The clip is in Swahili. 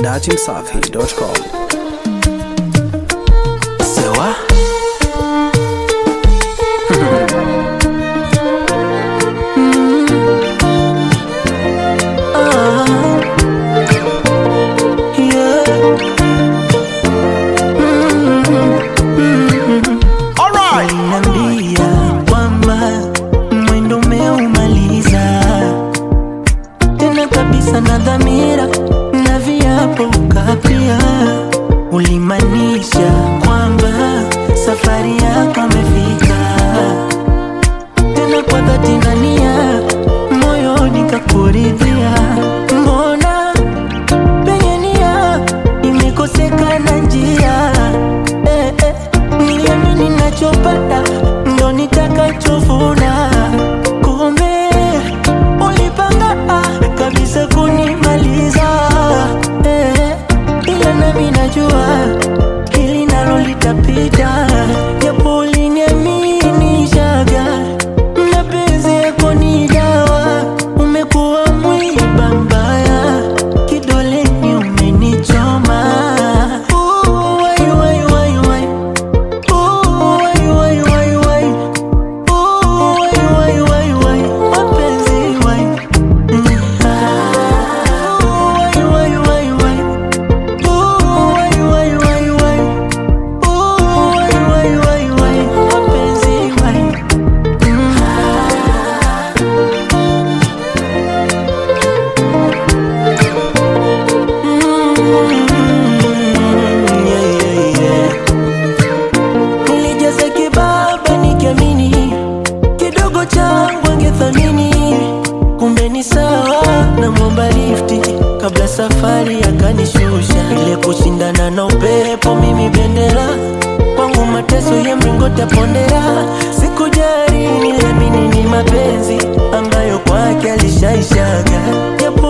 dachimsafi.com. Sewa Aliniambia kwamba mwendo umeumaliza tena kabisa na dhamira na viapo ukapia, ulimaanisha kwamba safari yako amefika tena kwa dhati na nia, moyoni kakuridhia. Mbona penye nia imekosekana njia? Eh, eh, niamini nachopata ndo nitakachovuna, kumbe ulipanga ah, kabisa kunimaliza eh, ila nami najua hili nalo litapita, japo uliniaminishaga mapenzi yako ni dawa, umekuwa mwiba mbaya, kidoleni umenichoma. Ooh, wai, wai, wai, wai. Ooh, wai, wai, wai, wai. Ooh, wai, wai, wai, wai. Mapenzi, wai. Mm. Ah. Ooh, wai, wai, wai, wai. Ooh, wai, wai, wai, wai. Ooh, wai, wai, wai, wai. Mapenzi, wai. Mm. Mm, yeah, yeah, yeah. Nilijaza kibaba nikiamini kidogo changu angethamini, kumbe ni sawa na mwomba lifti kabla safari akanishusha. Ile kushindana na upepo, mimi bendera kwangu, mateso ya mlingoti ya pondera. Sikujali, niliamini ni mapenzi ambayo kwake alishaishaga, japo